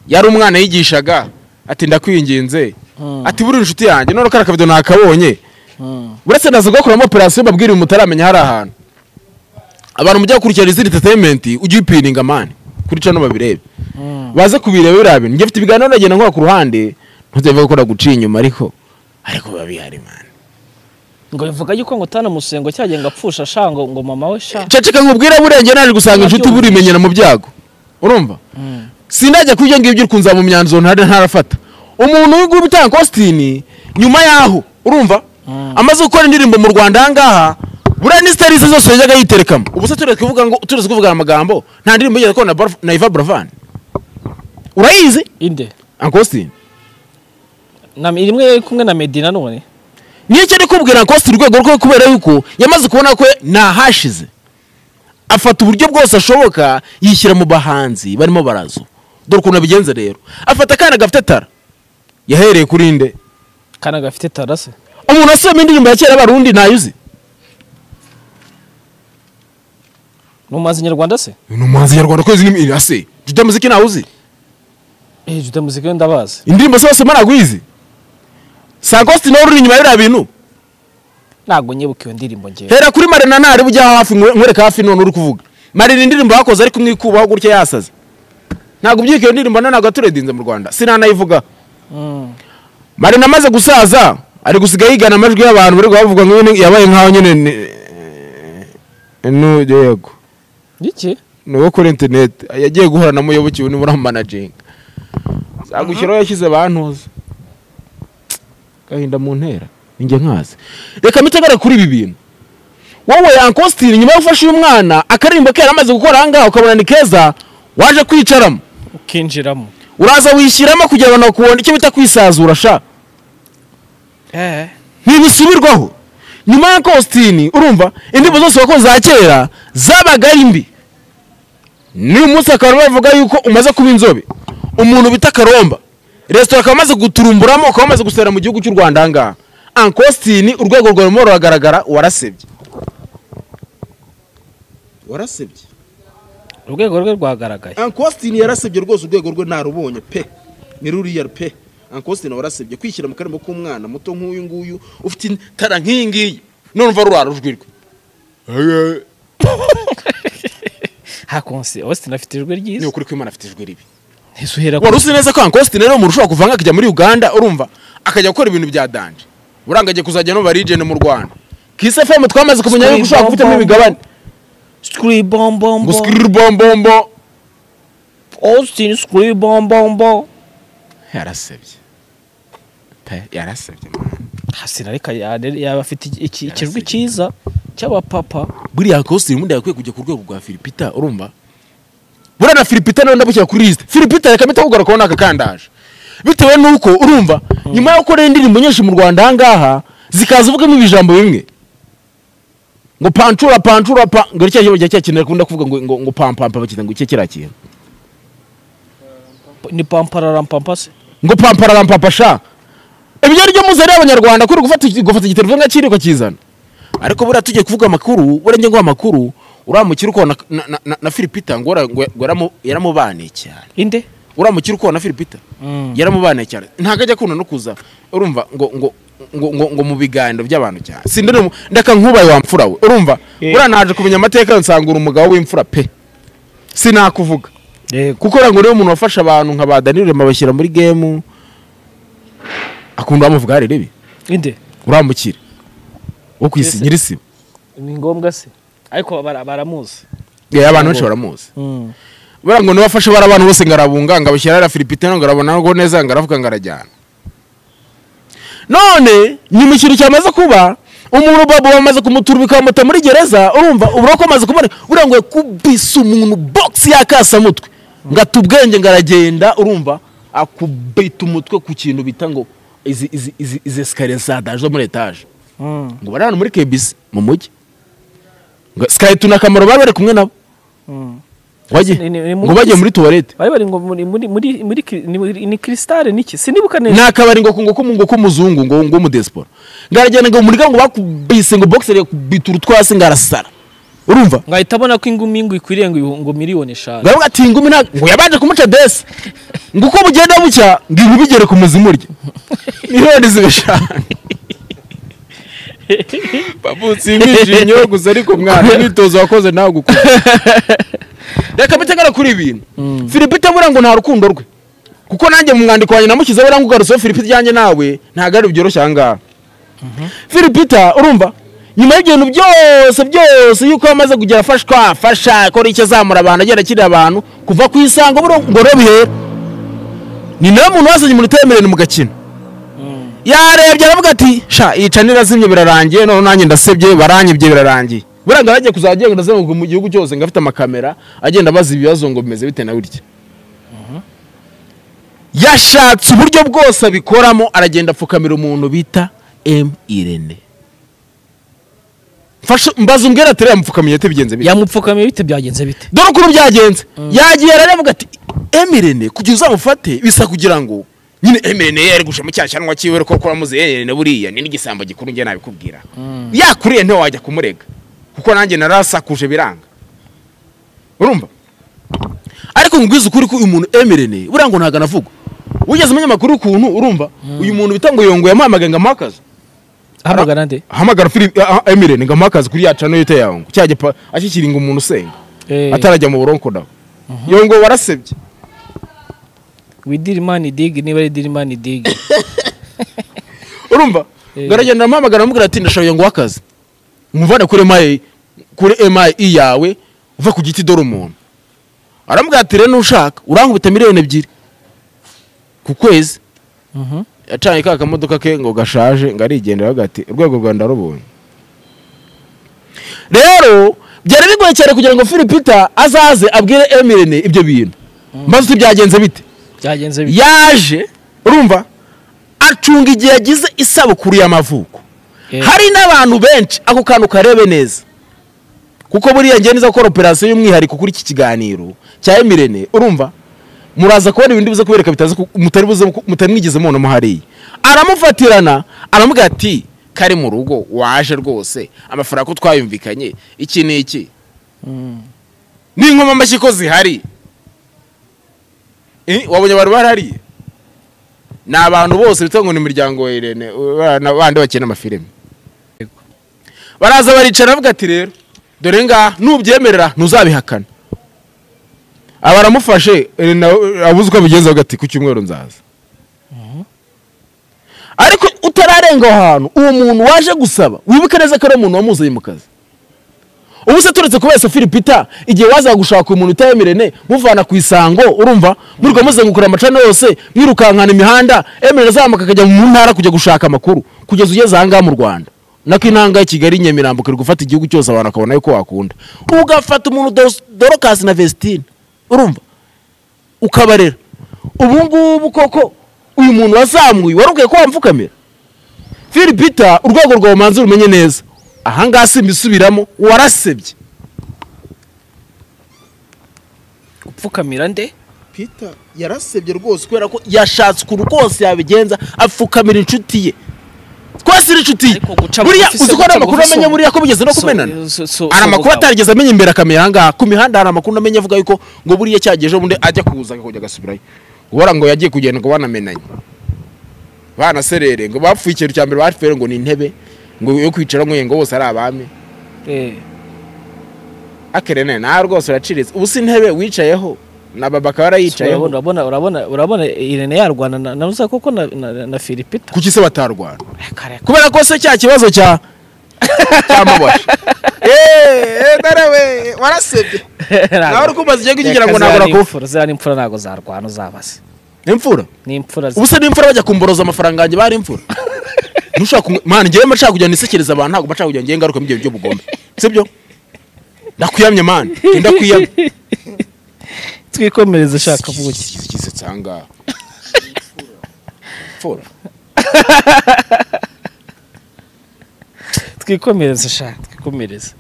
yari umwana yigishaga ati ndakwinginze Mm. ati buri inshuti yanjye none ko ari akabido nakabonye uretse naza kugakoramo operasiyo babwiriye mutaramenya hari ahantu abantu mujya gukurikirana izindi entertainment ujye uyipininga mani kuri cano babirebe baze kubireba biriya bintu njye mfite ibiganiro ndagenda nkora ku ruhande ntuzevuga ko naguciye inyuma ariko ariko biba bihari mani ngo bivuga yuko ngo utana musengo cyagiye ngo apfusha sha ngo ngo mama we sha ceceka nkubwire burenge naje gusanga inshuti burimenyera mu byago urumva sindajya kuri ibyo ngibyo uri kunzaba mu myanzuro ntari ntarafata umuntu w'igubu utanga kositini nyuma y'aho urumva Mm. amaze gukora indirimbo mu rwanda aha ngaha buriya n'isitarisi zose yajyaga yiterekamo ubu se turetse kuvuga ngo turetse kuvuga aya magambo nta ndirimbo yigeze akora na Barf- na iva buravan urayizi inde ankositini na rimwe yari kumwe na medina none niyo cyo ndi kubwira ankositini urwego rwe kubera yuko yamaze kubona ko ntahashize afata uburyo bwose ashoboka yishyira mu bahanzi barimo barazo dore ukuntu abigenza rero afata akana gafite tara yahereye kuri nde kana gafite tarase umuntu wasubiyemo indirimbo ya kera y'abarundi ntayo uzi ni umuhanzi nyarwanda se ni umuhanzi nyarwanda kwezi n'imira se jute muziki ntawe uzi eh juda muzika yo ndabazi indirimbo zose mba nagwizi sagosti nawe uri inyuma y'iriya bintu ntabwo nyibuka iyo ndirimbo ngewe hera kuri marina ntari bujya hafi nkwe- nkwereka hafi none uri kuvuga marina indirimbo bakoze ariko umwikubaho gutya yasaze ntabwo ubyuka iyo ndirimbo none ntabwo yaturedinze mu rwanda sinanayivuga Mm. marina amaze gusaza ari gusiga yigana amajwi y'abantu bari bavuga ngo nyine yabaye nkaho nyine ni nujya yego iki ni uwo kuri interineti yagiye guhura na muyoboke ubu niwe uramanaginga zagushyiraho yashyize bantuza gahinda mu ntera ninjye nkazi reka mitegare kuri ibi bintu wowe yankositiri nyuma yo gufasha uyu mwana akaririmbo ke yaramaze gukora ahangaha ukabona ni keza waje kwicaramo ukinjiramo uraza wishyiramo kugira ngo bakubone icyo bita kwisazura sha eh ntibisubirwaho nyuma ya kositini urumva indirimbo zose wakoze za kera zabaga ari mbi n'uyu munsi bakaba bavuga yuko umaze kuba inzobe umuntu bita karomba resitora akaba amaze guturumburamo akaba amaze gusorera mu gihugu cy'u rwanda ahangaha ankositini urwego rwawe rumwe ruragaragara warasebye warasebye urwego rwe rwagaragaye ankositini yarasebye rwose urwego rwe ntarubonye pe ni ruriya pe ankositini warasebye kwishyira mu karimo k'umwana muto nk'uyu nguyu ufite itara nk'iyi ngiyi none umva rurara ujwi rwe ha konsi austin afite ijwi ni ryiza ukuri ko imana afite ijwi ribi ese uhera ku wari uzi neza ko ankositini ari umuntu ushobora kuvanga akajya muri uganda urumva akajya gukora ibintu bya danje buranga agiye kuzajya no barijene mu rwanda kisi fm twamaze kumenya yuko ushobora kubitamo imigabane screw bomb bomb ngo sikiribombombo austin screw bomb bomb yarasebye pe yarasebye hasina reka yaba afite iki- iki- ikijwi cyiza cy'abapapa buriya ankositini ubundi yakwiye kujya ku rwego rwa filipita urumva buriya na filipita nawe ndabukira kuri lisite filipita reka mpita kugarukaho n'akakandaje bitewe n'uko urumva nyuma yo gukora indirimbo nyinshi mu rwanda ahangaha zikaza uvugamo ibijambo bimwe ngo pancura pancura pa ngo cya kibazo cya kintu bakunda kuvuga ngo ngo ngo pampampa bakita ngo icyo kiriya kintu ni pamparampampa se ngo pamparampapa sha ibyo ari byo muze rero abanyarwanda kuri gufata iki- gufata igiterefone nka kiri ukakizana ariko buriya tugiye kuvuga amakuru buriya njye ngo amakuru uramukira ukabona na, na, na, na filipita ngo yara- ngo yaramu- yaramubaniye cyane inde uramukira ukabona filipita Mm. yaramubaniye cyane ntabwo ajya akunda no kuza urumva ngo ngo ngo ngo, ngo mu biganiro by'abantu cyane si ndende mu- ndeka nkubaye wa mfura we urumva Eh. buriya naje kumenya amateka nsangura umugabo w'imfura pe sinakuvuga yego kuko uriya ngo niwe muntu wafasha abantu nka ba danirire mabashyira muri gemu akunda bamuvuga hari ribi inde uramukira wo ku isi Mbese- nyirisiba ni ngombwa se ariko bara- baramuzi Yeah, abantu benshi baramuzi Mm. buriya ngo niwe wafashe bari abantu bose ngo arabunga ngo abashyira hariya filipitino ngo arabona ngo neza ngo aravuga ngo arajyana none nyuma ikintu cyamaze kuba umuntu babo bamaze kumutura bikamuta muri gereza urumva ubura ko amaze kubona buriya ngo yakubise umuntu box yakasamutwe ngo ata ubwenge ngo aragenda urumva akubita umutwe ku kintu bita ngo izi izi izi izi esikariye zadaje zo muri etaje Mm. ngo bari hano muri kebisi mu mujyi ngo sikariye tuna akamaro bari bari kumwe nabo Mm. bajye Ni- ni- ni muri ngo bajye kisi. muri tuwarete bari bari ngo muri muri muri muri kri- ni- ni cristal niki sinibuka neza ni akabari ngo kungo k'umu- ngo k'umuzungu ngo ngo umudesipora ngaragenda ngo umuryango ngo bakubise ngo boxer yakubita urutwasi ngo arasara urumva ngahita abona ko ingumi ngo ikwiriye ngo ihu- ngo miliyoni eshanu ngaruka ati ingumi nta ngo yabanje kumuca desi ngo uko bugenda bucya ngo ibi bigere ku muzimu urya miliyoni zibeshanu babu simwishimye yo gusa ariko mwana imyitozo wakoze nawe gukora reka bitegara kuri ibintu filipita buriya ngo nta rukundo rwe kuko nanjye mu mwandiko wanjye namushyizeho buriya ngo ugaruseho filipita ijyanye nawe ntabwo ari byoroshye aha ngaha filipita urumva nyuma y'ibintu byose byose yuko yamaze kugera afashwa afasha akora icyo azamura abantu agenda akirira abantu kuva ku isango buriya ngo rero bihera ni nawe muntu wazanye umuntu utemerewe mugakina yarebye aravuga ati sha yica nirazimye birarangiye none nanjye ndasebye baranyibye birarangiye buriya ngo arajya kuzajya agenda azenguruka mu gihugu cyose ngo afite amakamera agenda abaza ibibazo ngo bimeze bite na burya yashatse uburyo bwose abikoramo aragenda apfukamira umuntu bita m irene mfasha mbaza umbwira ati reba mupfukamiye ati bigenze bite yamupfukamiye bite byagenze bite dore ukuntu byagenze yagiye aravuga ati emirene kugira uzamufate bisa kugira ngo nyine emere nayo yari gusha mu cyashanwa cyiwe ariko ko wamuzeye na buriya ni n'igisambo gikuru njye nabikubwira yakuriye ntiwe wajya kumurega kuko nanjye narasakuje biranga urumva ariko nkubwiza ukuri ko uyu muntu emerene buriya ngo ntabwo anavuga wigeze umenya amakuru ukuntu urumva uyu muntu bita ngo yongo yamuhamagaye ngo amuhe akazi ahamagara nde ahamagara Philip- ah, ah, emerene ngo amuhe akazi kuri ya cano yita yango cya gipa ashyikiringa umuntu usenga Eh, atarajya mu buronko nawe yongo warasebye widiri mani digi niba ari diri mani digi urumva Eh. ngaragenda amuhamagara amubwira ati ndashaka yongo w'akazi nkuvane kuri emayi kuri emayi yawe uva ku giti dore umuntu aramubwira ati rero nushaka urankubita miliyoni ebyiri ku kwezi Mhm. yacanye ka kamodoka ke ngo gashaje ngo arigendera avuga ati urwego rwa ndarubonye rero byari bigoye cyane kugira ngo philipita azaze abwire emirene ibyo bintu maze uti byagenze bite byagenze bite yaje urumva acunga igihe yagize isabukuru y'amavuko Eh, hari n'abantu benshi ako kantu karebe neza kuko buriya ngiye neza gukora operasiyo y'umwihariko kuri iki kiganiro cya emirene urumva muraza kubona ibintu biza kubereka bitaza ku- mutari buze ku- mutari mwigeze mubona mo hariya aramufatirana aramubwira ati kari mu rugo waje rwose amafaranga ko twayumvikanye iki n'iki mm. n'inkomamashyi ko zihari Eh, wabonye abantu barahariye ni abantu bose bita ngo ni imiryango ya irene abana bandi bakina amafilime Yego. baraza baricara bavuga ati rero dore ngaha nubyemerera ntuzabihakana aba aramufashe eh, na- abuze uko abigenza avuga ati ku cyumweru nzaza ariko utararenga aho hantu uwo muntu waje gusaba wibuke neza ko ari umuntu wamuzanye mu kazi ubu se turetse kubesa filipita igihe wazaga gushaka umuntu utayemerene muvana ku isango urumva murirwa muzengukura amacana yose mwirukankana imihanda emerene azamuka akajya mu ntara kujya gushaka amakuru kugeza ugeze ahangaha mu rwanda nako intanga ya kigali nyamirambo kari gufata igihugu cyose abantu akabona yuko wakunda ugafata umuntu Doros- dorokasi na vestine urumva ukabarera ubu ngubu koko uyu muntu wazamuye wari ukwiye ko wamfukamira filipita urwego rwawe manzi rumenye neza ahangaha simbisubiramo warasebye gupfukamira nde peter yarasebye rwose kubera ko yashatse ukuntu kose yabigenza apfukamira inshuti ye twese ari inshuti ye Ariko guca buriya bugufi se, uzi ko guca hari amakuru bugufi amenye so- buriya ko bigeze no so- kumenana so- so- hari so- amakuru so- atarigeze amenya imbere akamenya ahangaha ku mihanda hari amakuru amenye avuga yuko ngo buriya cyagiye ejo bundi ajya kuza akajya agasubirayo guhora ngo yagiye kugenda ngo banamenanye banaserere ngo bapfuye ikintu cya mbere bapfuye ngo ni intebe ngo yo kwicara ngo ngo bose ari abami Eh, akerene nawe rwose uraciritse ubu si intebe wicayeho na baba akaba urabona yarayicayeho urabona urabona urabona irene yarwana na na rusa koko na na, na filipita kuki se batarwana Kare- kubera ko se cya kibazo cya cyamubasha eee warasebye nawe uri kumbaza igihe kugira ngo ntabwo nakufa Ziriya ni imfura ntabwo zarwana uzabaze imfura ni imfura zi- ubu se n'imfura bajya kumboroza amafaranga yanjye bari imfura ntushaka kumwe mwana ngewe mba nshaka kujya nisekereza abantu ntabwo mba nshaka kujya ngewe ngaruka ibyo by'ubugome sibyo ndakwiyamye mwana genda kwiyamye twikomereze shaka buki ikize nsanga imfura twikomereze shaka twikomereze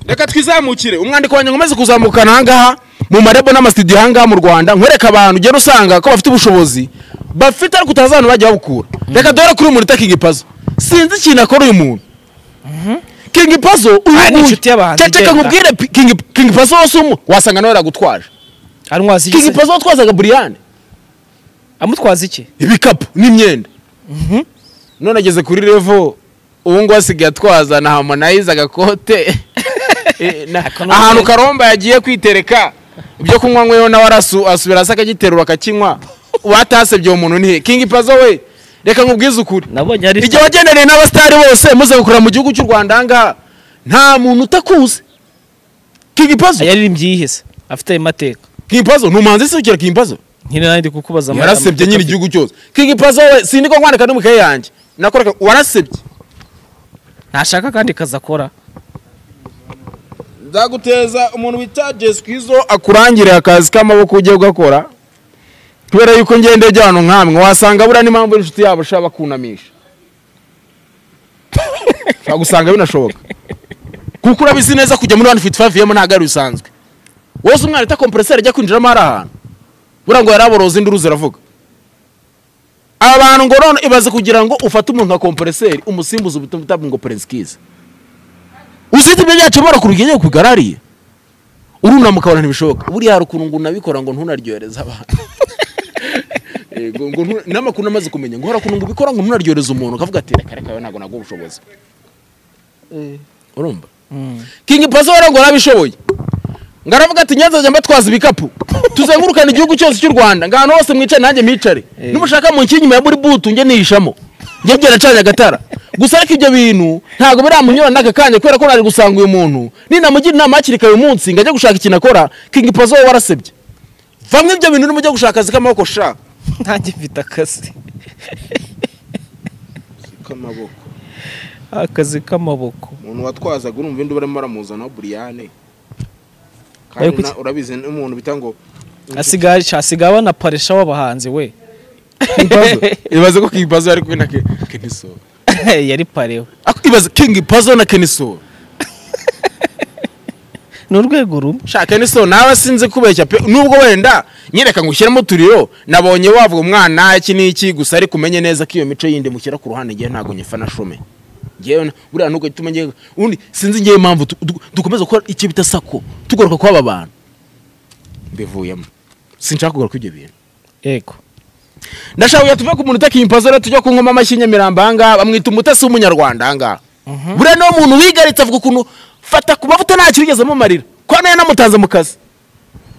reka twizamukire umwandiko wanjye nkomeze kuzamukana ahangaha mu marebo n'amasidiyo ahangaha mu rwanda nkwereka abantu ugenda usanga ko bafite ubushobozi bafite ariko utazi ahantu bajya babukura reka dore kuri uyu muntu ita kingi pazo sinzi ikintu akora uyu muntu kingi pazo uyu Ah, ni nguyu inshuti y'abahanzi cyaceka igenda. nkubwire P- kingi kingi pazo wose umu wasanga nawe yagutwaje arwaza iki kingi se? pazo watwazaga buriyane amutwaza iki ibikapu n'imyenda none ageze kuri revo ubu ngubu asigaye atwaza na harmonize agakote Eh, na- Akanwa ahantu neza. karomba yagiye kwitereka ibyo kunywa nkweho nawe arasu- asubira hasi akagiterura akakinywa watasebye uwo muntu nihe kingi pazo we reka nkubwize ukuri nabonye ari igihe wagendereye n'abasitari bose muze gukorera mu gihugu cy'u rwanda ahangaha nta muntu utakuzi kingi pazo yaririmbye yihese afite ayo mateka kingi pazo ni umuhanzi se ukira kingi pazo nyine nawe ndi kukubaza ama- yarasebye amateka nyine afite. igihugu cyose kingi pazo we sindiko nkwandika no mu ikaye yanjye nakoraga warasebye ntashaka kandi kazi akora nzaguteza umuntu wita Jess Kizzo akurangire akazi k'amaboko ugiye ugakora kubera yuko ngende ahantu nkamwe wasanga buriya n'impamvu inshuti yabo ishobora bakunamisha ushobora gusanga binashoboka kuko urabizi neza kujya muri 155 yemo ntabwo ari bisanzwe wose umwana ita kompreseri ajya kwinjiramo hari ahantu buriya ngo yaraboroza induru ziravuga abantu ngo none ibaze kugira ngo ufate umuntu nka kompreseri umusimbuze ubutumwa utabwa ngo perezikize usibye ibyo byacobora ku rugenge kugarariye urunama ukabona ntibishoboka buriya hari ukuntu ngo unabikora ngo ntunaryohereze abantu Yego, ngo ntu- n'amakuru namaze kumenya ngo hari ukuntu ngo ubikora ngo ntunaryohereze umuntu ukavuga ati reka reka we ntabwo naguha ubushobozi urumva kingi paso wari ngo arabishoboye ngo aravuga ati nyanza njya mbatwaza ibikapu tuzengurukane igihugu cyose cy'u rwanda ngo ahantu hose mwicare nanjye micare nimushaka mu nkingi ya buri butu njye nihishamo njye byaracanye agatara gusa ariko ibyo bintu ntabwo biramunyura n'aka kanya kubera ko nari gusanga uyu muntu ninamugira inama hakiri kare uyu munsi ngo ajye gushaka ikintu akora kingi paso we warasebye vamwe ibyo bintu urimo ujya gushaka akazi k'amaboko sha ntange mfite akazi k'amaboko akazi k'amaboko umuntu watwazaga urumva indi barimo baramuzana buriyane Ariko iki- urabizi n'umuntu bita ngo asigaye asigaye abana parisha w'abahanzi we Ibazo. ibaze ko King Pazo ari kumwe na Ke- Keniso yari pareho Ako- ibaze King Pazo na Keniso ni urwego rumwe sha Keniso nawe sinzi kubeshya pe nubwo wenda nyereka ngo ushyiremo uturiro nabonye wavuga umwana iki n'iki gusa ariko umenye neza ko iyo mico yindi mushyira ku ruhande ngewe ntabwo nyifana shome ngewe na- buriya nuko gituma ngewe undi sinzi ngewe impamvu tu- du- dukomeza gukora icyo bita sako tugaruka kw'aba bantu mbivuyemo sinshaka kugaruka ibyo bintu yego ndashaka tuve ku muntu utaka impazo rero tujya ku ngoma amashyi nyamirambo ahangaha bamwita umutasi w'umunyarwanda ahangaha buriya niwo muntu wigaritse avuga ukuntu fata ku mavuta nta kirigeze amumarira ko nayo namutanze mu kazi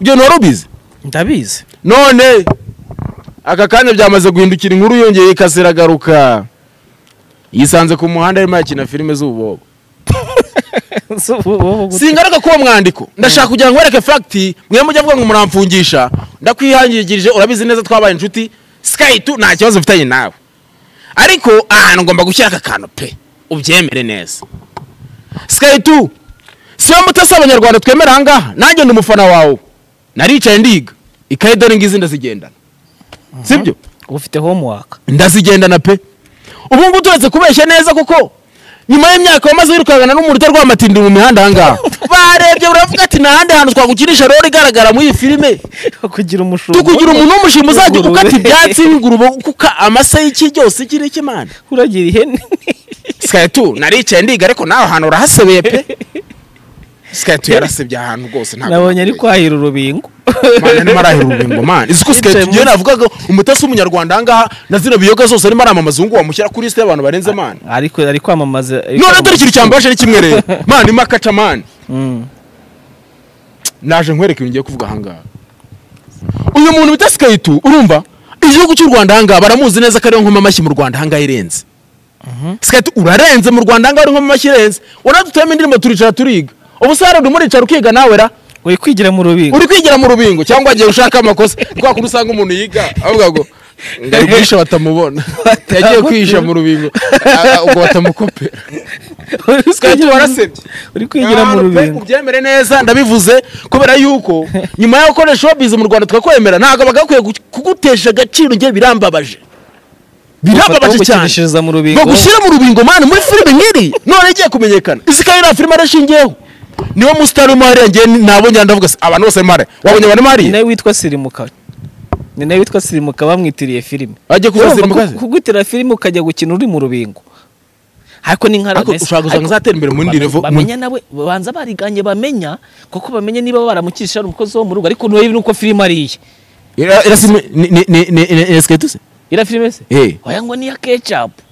ibyo ntiwari ubizi ndabizi none aka kanya byamaze guhindukira inkuru yongeye ikase iragaruka yisanze ku muhanda arimo yakina filime z'ububobo singaruka k'uwo mwandiko ndashaka kugira ngo wereke fagiti mwe mujya avuga ngo muramfungisha ndakwihangirije urabizi neza twabaye inshuti sikayi tu nta kibazo mfitanye nawe ariko ahantu ngomba gushyira aka kantu pe ubyemere neza sikayi tu si wowe mutasi abanyarwanda twemera ahangaha nanjye ndi umufana wawe naricaye ndiga ikayi dore ngizi ndazigendana sibyo ufite homework ndazigendana pe ubu ngubu turetse kubeshya neza kuko nyuma y'imyaka wamaze wirukangana n'umuntu utarwaye amatindi mu mihanda ahangaha barebye uravuga ati nta handi hantu twagukinisha rero igaragara muri iyi filime kugira umushumba tukugira umuntu w'umushinga uzajya Ingurube. ukata ibyatsi nk'ingurube kuka amase y'iki cyose ikiri cy'imana uragira ihene sikatu naricaye ndiga ariko nawe ahantu urahasebeye pe sikatu yarasebye ahantu rwose ntabwo nabonye ari kwahira urubingo Mana arimo arahira urubingo mana izi ko Yicaye sikatu mu- njyewe navugaga umutasi w'umunyarwanda ahangaha na zino biyoga zose arimo aramamaza ubu ngubu wamushyira kuri lisite y'abantu barenze mana ariko ari kwamamaza none ari dore kwamamaza. ikintu cyambaje ni kimwe rero mani makaca mani Mm. naje nkwereka ibintu ngiye kuvuga ahangaha uyu muntu bita sikayitu urumva igihugu cy'u rwanda ahangaha baramuzi neza ko ariyo nkoma amashyi mu rwanda ahangaha irenze sikayitu urarenze mu rwanda ahangaha ari nkoma amashyi irenze urabona dutuyemo indirimbo turicara turiga ubu se hari umuricara ukiga nawe ra uri kwigira mu rubingo uri kwigira mu rubingo cyangwa wagiye gushaka amakosa kwa kundi usanga umuntu yiga avuga ngo ngo ari kwihisha batamubona yagiye kwihisha mu rubingo ah, ah, ubwo batamukopera Uri kwigira mu- warasebye. uri kwigira mu Hano pe, rubingo ubyemere neza ndabivuze kubera yuko nyuma yo gukoresha showbiz mu rwanda tukakwemera ntabwo bagakwiye gu- kugutesha agaciro njye birambabaje birambabaje cyane gukinishiriza mu rubingo bagushyira mu rubingo mani muri filime nk'iri none igiye kumenyekana izi kayo nta filime arashingiyeho niwo musitari urimo hariya njye nabonye ndavuga se abantu bose barimo hariya wabonye abantu barimo ni hariya nawe witwa sirimuka ni nawe witwa sirimuka bamwitiriye filime Ajya kuvuza Urumva sirimuka ku- se? kugutira filime ukajya gukina uri mu rubingo ariko ni nka Ariko Ramesi. ushobora gusanga Ariko uzatera imbere mu yindi bame- revo- bamenya nawe babanza bariganye bamenya kuko bamenye niba baramukisha ari umukozi wo mu rugo ariko ntuye nuko filime ari iye Ira- irasima ni- ni- ni- ni- ni esiketi se iriya filime se Eh. oya ngo niya kecapu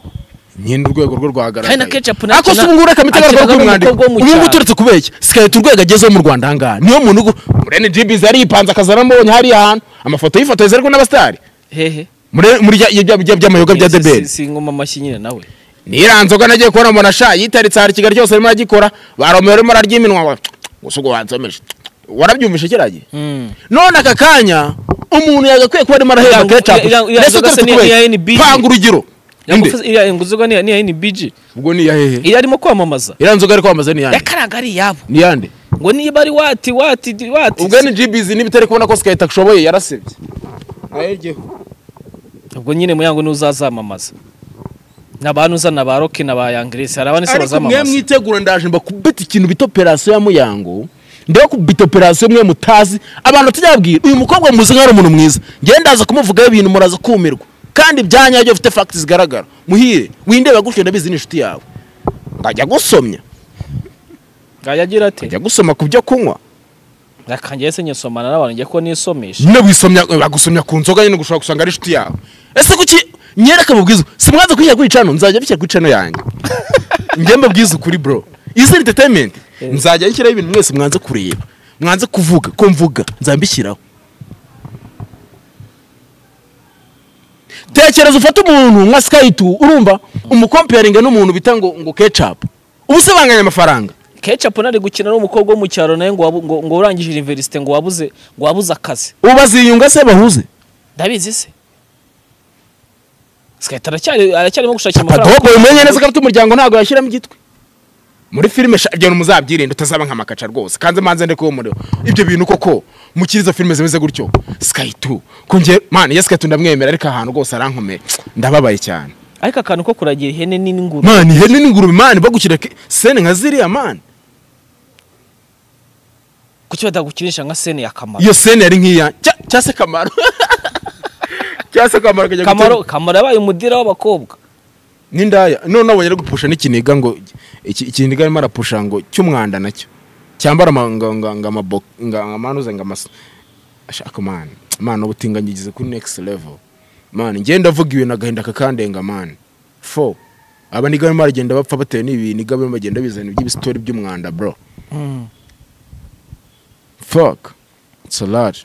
nyine urwego rwo rwagaragaye Kandi na ketchup nacyo ariko si na- ubu ngubu reka akinaga mitegaragara kuri n'umukobwa mwandiko wo mu ubu ngubu cyaro. turetse kubeshya sikayita urwego agezeho mu rwanda ahangaha niyo muntu ugu murene jibizi ariyipanze akazana mbonye hariya hantu amafoto yifotoreza ariko n'abasitari hehe Mure- muri rya- ibya- ibya- by'amayoga bya Si- debeli si- si ngoma amashyi nyine nawe niriya nzoga nagiye kubona mbona sha yitaritse hari kigali cyose arimo aragikora baromeye arimo ararya iminwa ngo gusa ubwo wansomeje warabyumvishe kiragiye Mm. none aka kanya umuntu yagakwiye kuba arimo arahera Iriya- kecapu iriya- iriya ndetse nzoga se uturutse ni- ni iya kubeshya NBG? panga urugero Inde? iriya nguzuga niya niya NBG ubwo ni iya hehe iriya arimo kwamamaza iriya nzoga ari kwamaze ni iyande yakaraga ari iyabo ni iyande ngo niba ari wati wati wati ubwo ni gbiz niba itari kubona ko sikayita ashoboye yarasebye ayegeho ubwo nyine muyango niwe uzazamamaza ni abantu uzana ba roke na ba yangeresi hari abandi se ariko mwe bazamamaza mwitegura ndaje mba kubita ikintu bita operasiyo ya muyango ndeba kubita operasiyo mwe mutazi abantu tujyabwira uyu mukobwa muzi nk'aho ari umuntu mwiza ngenda ndaza kumuvugaho ibintu muraza kumirwa kandi byanyabyo bifite fagiti zigaragara muhire windeba gutyo ndabizi ni inshuti yawe ngajya gusomya yagira ati njya gusoma ku byo kunywa rakangiye se nyisomana n'abantu njya ko nisomesha nyine wisomya bagusomya ku nzoga nyine gushobora gusanga ari inshuti yawe ese kuki nyereka mubwiza si mwaza kwishyira kuri cano nzajya bishyira kuri cano yanjye njye mbabwiza ukuri bro izi entertainment nzajya nshyiraho ibintu mwese mwanze kureba mwanze kuvuga ko mvuga nzambishyiraho tekereza ufate umuntu nka skayitu urumva umukomperinga n'umuntu bita ngo ngo kecapu ubu se banganya amafaranga kecapu nari gukina n'umukobwa wo mu cyaro nawe ngo wabu- ngo- ngo urangije iniverisite ngo wabuze ngo wabuze akazi ubu baziyunga se bahuze ndabizi se sikahita aracyari aracyarimo gushakira amafaranga padobo umenye neza ko afite umuryango ntabwo yashyiramo igitwe muri filime sha- ibyo muzabyirinde utazaba nka makaca rwose kanze manze ndeke uwo muriro ibyo bintu koko mukiri izo filime zimeze gutyo sky 2 kongera man yes sky 2 ndamwemera ariko ahantu rwose arankomeye ndababaye cyane ariko akantu ko kuragira ihene nini n'inguru man ihene n'ingurube man bagukira ke- sene nka ziriya man kuki batagukinisha nka sene ya kamaro iyo sene yari nk'iya cya- cya se kamaro cya se kamaro kajya kamaro gutera- kamaro yabaye umudira w'abakobwa n'indaya none abonye ari gupusha n'ikiniga ngo iki- ikiniga arimo arapusha ngo cy'umwanda nacyo cyambara amanuze ngo amasa ashaka mani mani ubutinganyi igeze kuri next level mani njye ndavuga ibintu agahinda kakandenga mani fo aba niga barimo baragenda bapfa batewe n'ibintu niga barimo bagenda bizana iby'ibisitori by'umwanda bro fuck it's a large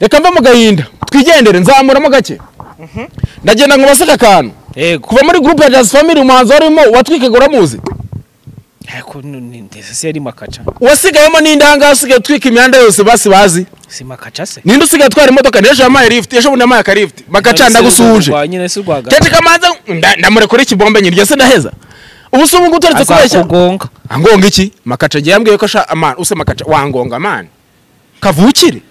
reka mve mu gahinda twigendere nzamuramo gake ndagenda ngo baseke akantu yego kuva muri gurupe ya jazz family umuhanzi warimo watwikaga uramuzi ariko ni- ni- ndetse se yari makaca wasigayemo n'indangaha usigaye utwika imyanda yose basi bazi si makaca se ninde usigaye atwara imodoka n'ejo yampaye lift ejo bundi yampaye akarifti bagaca ndagusuhuje Rwa nyine si rwaga kenshi kamanza nda- ndamurekura iki bombe nyiryo se ndaheza ubu se ubu ngubu utoretse kubeshya azakugonga angonga iki makaca agiye yambwiye ko asha amana use makaca wangonga amana kavukire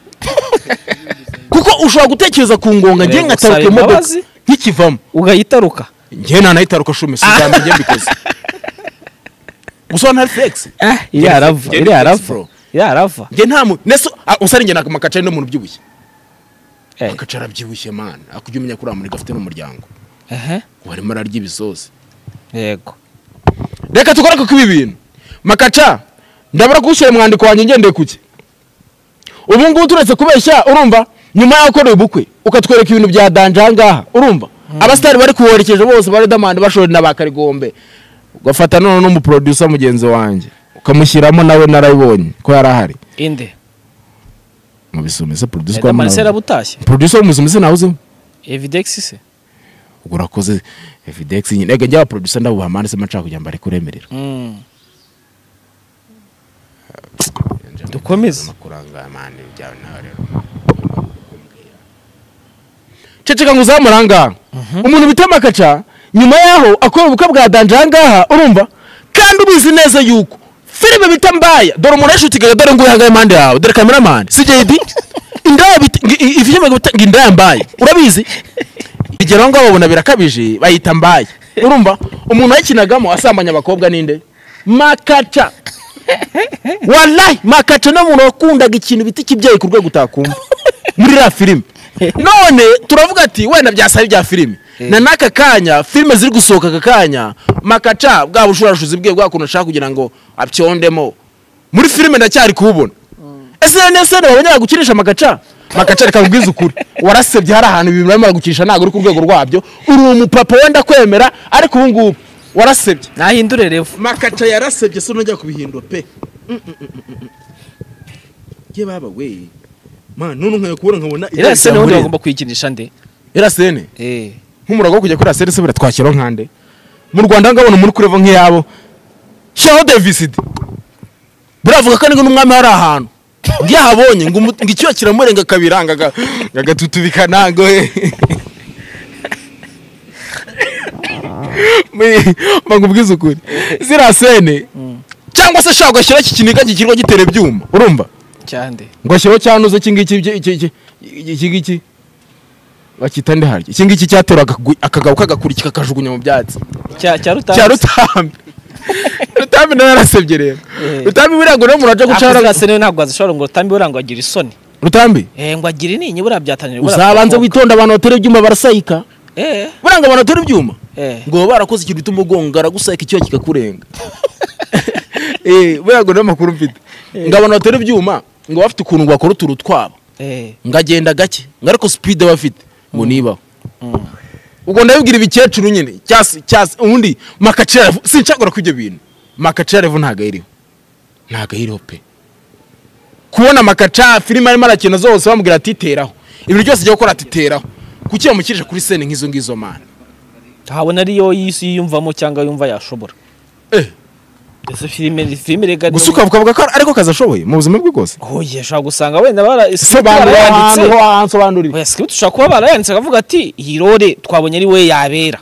kuko ushobora gutekereza ku ngonga ngiye Reba, nkataruka usaba imodoka imbabazi. nkikivamo ugahitaruka njye nanayitaruka shumi sizambe njye mbikoze gusa ntari fegisi iriya arava Jenny iriya arava Foxborough. iriya arava njye nta muntu nese ah, usari njye ntabwo makaca ari n'umuntu ubyibushye Eh, makaca arabyibushye mana akujya umenya ko uriya afite n'umuryango ehe, ubu arimo ararya ibisozi yego reka dukore kuko ibi bintu makaca ndabura kuwushyira mu mwandiko wanjye ngendeye kuki ubu ngubu turetse kubeshya urumva nyuma y'aho ukoreye ubukwe ukatwereka ibintu bya danje aha ngaha urumva abasitari bari kuwoherekeje bose ba redamani bashorera na ba karigombe ugafata none n'umuprodusa mugenzi wanjye ukamushyiramo nawe narabibonye ko yari ahari inde mu bisumizi producer edamanisi twamubonye. yarabutashye producer wo mu bisumizi nawuzemo evidegisi se ubwo urakoze evidex nyine reka njya producer ndabuha mani se maca kugira ngo areke uremerera Mm. Dukomeze. amakuranga mani byawe nawe rero ceceka ngo uzamure aha ngaha umuntu bita makaca nyuma yaho akora ubukwe bwa danje aha ngaha urumva kandi ubizi neza yuko filime bita mbaya dore umuntu yashutigaga dore ngo uyihagaye impande yawe dore kameramani si jedi indaya bita ngi- i- i- filime bita ngo indaya mbaya urabizi igero ngo babona birakabije bayita mbaya urumva umuntu yakinagamo asambanya abakobwa ninde makaca wallahi makaca ni umuntu wakundaga ikintu bita ikibyeyi ku rwego utakumva muri iriya filime none turavuga ati wenda byasaba ibya filime na n'aka kanya filime ziri gusohoka aka kanya makaca bwa bushurashuzi bwe bwa kuntu ashaka kugira ngo abyondemo muri filime ndacyari kuwubona ese rero niyo sene babonye bagukinisha makaca makaca reka nkubwize ukuri warasebye hari ahantu ibintu barimo bagukinisha ntabwo uri ku rwego rwabyo uri umupapa wenda kwemera ariko ubu ngubu warasebye nahindure revu makaca yarasebye se unajya kubihindura pe ye baba we man none nkwiye kubona nkabona iriya sene ubundi bagomba kuyikinisha nde irasene Eh, nk'umurago wo kujya kuri asene se biratwakira nkande mu rwanda ngabona muri kureva nk'iyabo shyiraho devisidi buravuga ko nibwo n'umwami hari ahantu iyo ahabonye ngo umu- ngo icyuya kiramurenga kabiranga agatutubikanango bagubwiza ukuri ziriya sene cyangwa se ashaka ugashyiraho iki kiniga kikirwa gitera ibyuma urumva cyande ngo ashyiraho cyanuze iki ngiki ibyo- iki- iki- iki iki ngiki bakita ndi harya iki ngiki cyateraga akagabo kagakura iki kakajugunya mu byatsi cya cya rutambi cya rutambi rutambi nawe yarasebye rero Eh. rutambi buriya ngo n'umuntu ajya Ariko gucara ziriya sene ntabwo wazishobora ngo rutambi burangwa agira isoni rutambi eh ngo agire intinyi buriya byatangira buriya uzabanze birakonka. witonda abantu batera ibyuma barasayika eh buriya ngo abantu batera ibyuma eh ngo baba barakoze ikintu bituma ugonga aragusayika icyuya kikakurenga Eh, buriya ngo niyo makuru mfite ngo abantu batera ibyuma ngo baba bafite ukuntu bakora uturu twabo eh ngo agenda gake ngo ariko sipide aba afite ngo nibaho mm. ubwo ndabibwira ibikecuru nyine cyasi cyasi ubundi makacirevu sinshakora kw'ibyo bintu makacirevu ntabwo ayiriho ntabwo ayiriho pe kubona makaca filime arimo arakina zose bamubwira ati teraho ibintu byose ajya gukora ati teraho kuki yamushyirije kuri sene nk'izo ngizo mana habona ariyo yisi yiyumvamo cyangwa yumva yashobora Eh. ese filime filime rega ni- gusa ukavuga ko ariko kazi ashoboye mu buzima bwe bwose oye ushobora gusanga wenda bara sobanurira ahantu barayanditse ho hansobanurira oya script ushobora kuba barayanditse akavuga ati iyi role twabonye ari we yabera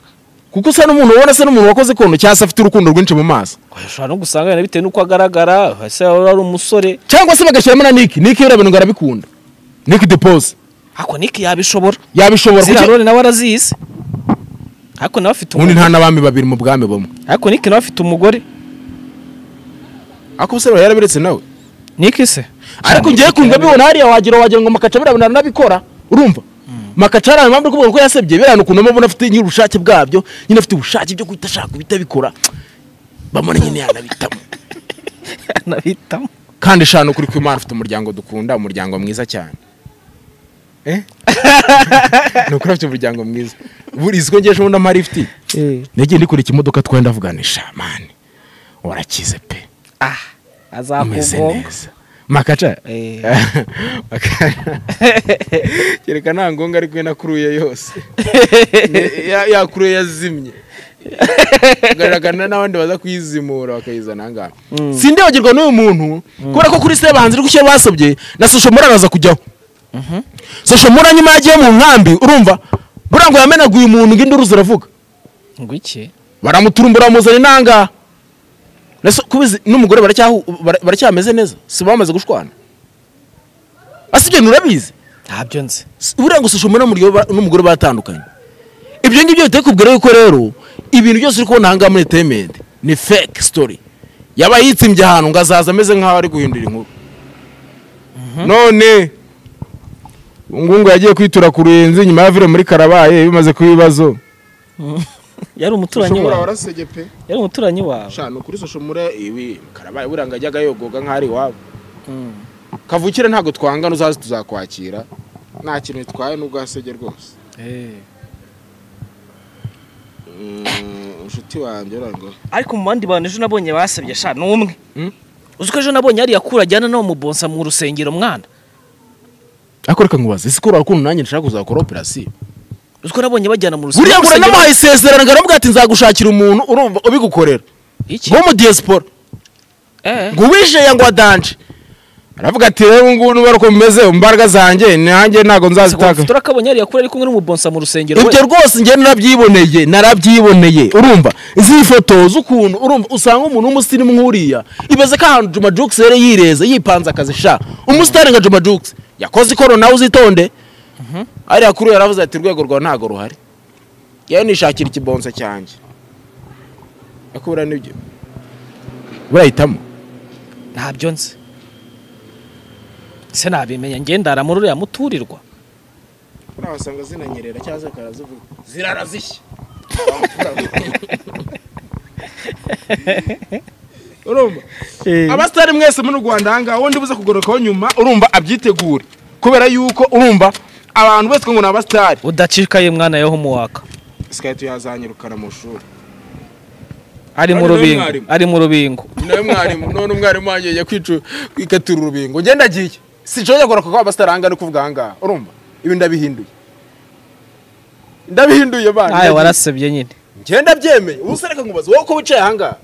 kuko usa n'umuntu ubona se n'umuntu wakoze kono cyangwa se afite urukundo rwinshi mu maso Oya, ushobora no gusanga wenda bitewe n'uko agaragara ese yaba ari umusore cyangwa se bagashyiramo na niki niki biriya bintu ngo arabikunda niki depose ariko niki yabishobora yabishobora ziriya kuki- role nawe arazizi ariko nawe afite ubundi nta umugore n'abami babiri mu bwami bumwe ariko niki nawe afite umugore ariko umusore yarabiretse nawe niki se ariko ngewe kumva bibona hariya wagira wagira ngo makaca biriya bintu aranabikora urumva makaca hari impamvu kuvuga ko yasebye biriya bintu ukuntu mubona afite nyine ubushake bwabyo nyine afite ubushake byo guhita ashaka guhita abikora bamubona nyine yanabitamo anabitamo kandi eshanu kuri kwimana afite umuryango dukunda umuryango mwiza cyane Eh? ni ukuri afite umuryango mwiza burizi ko ngeje ubundi amari ifite nagiye ndikora ikimodoka twenda avuganisha mani warakize pe ah umeze azakugonga neza makaca Eh. Maka- kereka nta ngombwa ariko we nakuruye yose Ne- ya- yakuruye yazimye ugaragara n'abandi baza kuyizimura bakayizana aha ngaha sindibagirwa n'uyu muntu kubera ko kuri se bahanzi uri gushyira basobye na social mura araza kujyaho social mura nyuma yagiye mu nkambi urumva buriya ngo yamenaguye umuntu ngo induru ziravuga ngo iki baramuturumbura bamuzana inanga Nase- kubizi n'umugore baracyahu- bara- baracyameze neza si bamaze gushwana ase ibyo bintu urabizi ntabyo nzi S- buriya ngo social media n'umugore ba- n'umugore batandukanye ibyo ngibyo biteye kubwira yuko rero ibintu byose uri kubona ahangaha muri entertainment ni fake story yaba yitsimbye ahantu ngo azaza ameze nk'aho ari guhindura inkuru none ngungu yagiye kwitura ku ruyenzi nyuma ya vire muri karabaye bimaze kuba ibibazo yari umuturanyi Social Mura wawe warasege pe yari umuturanyi wawe shano kuri social mura ibi karabaye buriya ngo ajyaga yogoga nk'aho ari iwabo Mm. kavukire ntabwo twangana uzaze tuzakwakira nta kintu bitwaye n'ubwo hasege rwose inshuti wanjye urangwa ariko mu bandi bantu ejo nabonye basabye sha ni umwe Mm. uzi ko ejo nabonye yari yakura ajyana n'uwo mubonsa mu rusengero mwana ariko reka nkubaze ese ko urakunda nanjye nshaka kuzakora operasiyo uzi ko nabonye bajyana mu rusengero buriya ngo uranamuhaye isezerano ngo aramubwira ati nzagushakira umuntu urumva ubigukorera iki nko mu diaspora eh ngo uwijeya ngo adanje aravuga ati rero ubu ngubu n'ubara uko bimeze imbaraga zanjye nanjye ntabwo nzazitaka tura kabonye yari yakura ari kumwe n'umubonsa mu rusengero we. ibyo rwose njye narabyiboneye narabyiboneye urumva izi foto z'ukuntu urumva usanga umuntu w'umusirimu nk'uriya ibaze ko ahantu Juma Jux yari yireze yipanze akazi sha umusitari nka Juma Jux yakoze ikoro nawe uzitonde ariya kuri uyu yaravuze ati urwego rwawe ntabwo ruhari yewe nishakira ikibonsa cyanjye yakubura n'ibyo burahitamo ntabyo nzi se nabimenya ngendara muri uriya muturirwa buriya wasanga zinanyerera cyangwa zikaba zivuga zirara zishya urumva abasitari mwese muri u rwanda ahangaha wundi buze kugarukaho nyuma urumva abyitegure kubera yuko urumva abantu bose ngo ni abasitari udacikaye mwana yo humuwaka sikaye tuyazanyirukana mu ishuri ari mu Ari nawe rubingo mwarimu. ari mu rubingo nawe mwarimu none umwarimu wanjye yajya kwicu kwikatura urubingo ngenda agiye sinshobora kugaruka kuko abasitari ahangaha ni kuvuga ahangaha urumva ibi ndabihinduye ndabihinduye bana ayo warasebye nyine ngenda byemeye ubu se reka nkubaze wowe ko wicaye ahangaha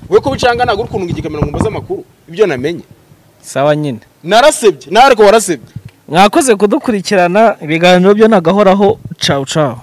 wowe ko wicaye ahangaha ntabwo uri kununga igikamera ngo mbaze amakuru ibyo namenye sawa nyine narasebye nawe ariko warasebye mwakoze kudukurikirana ibiganiro byo ni agahoraho cawu cawu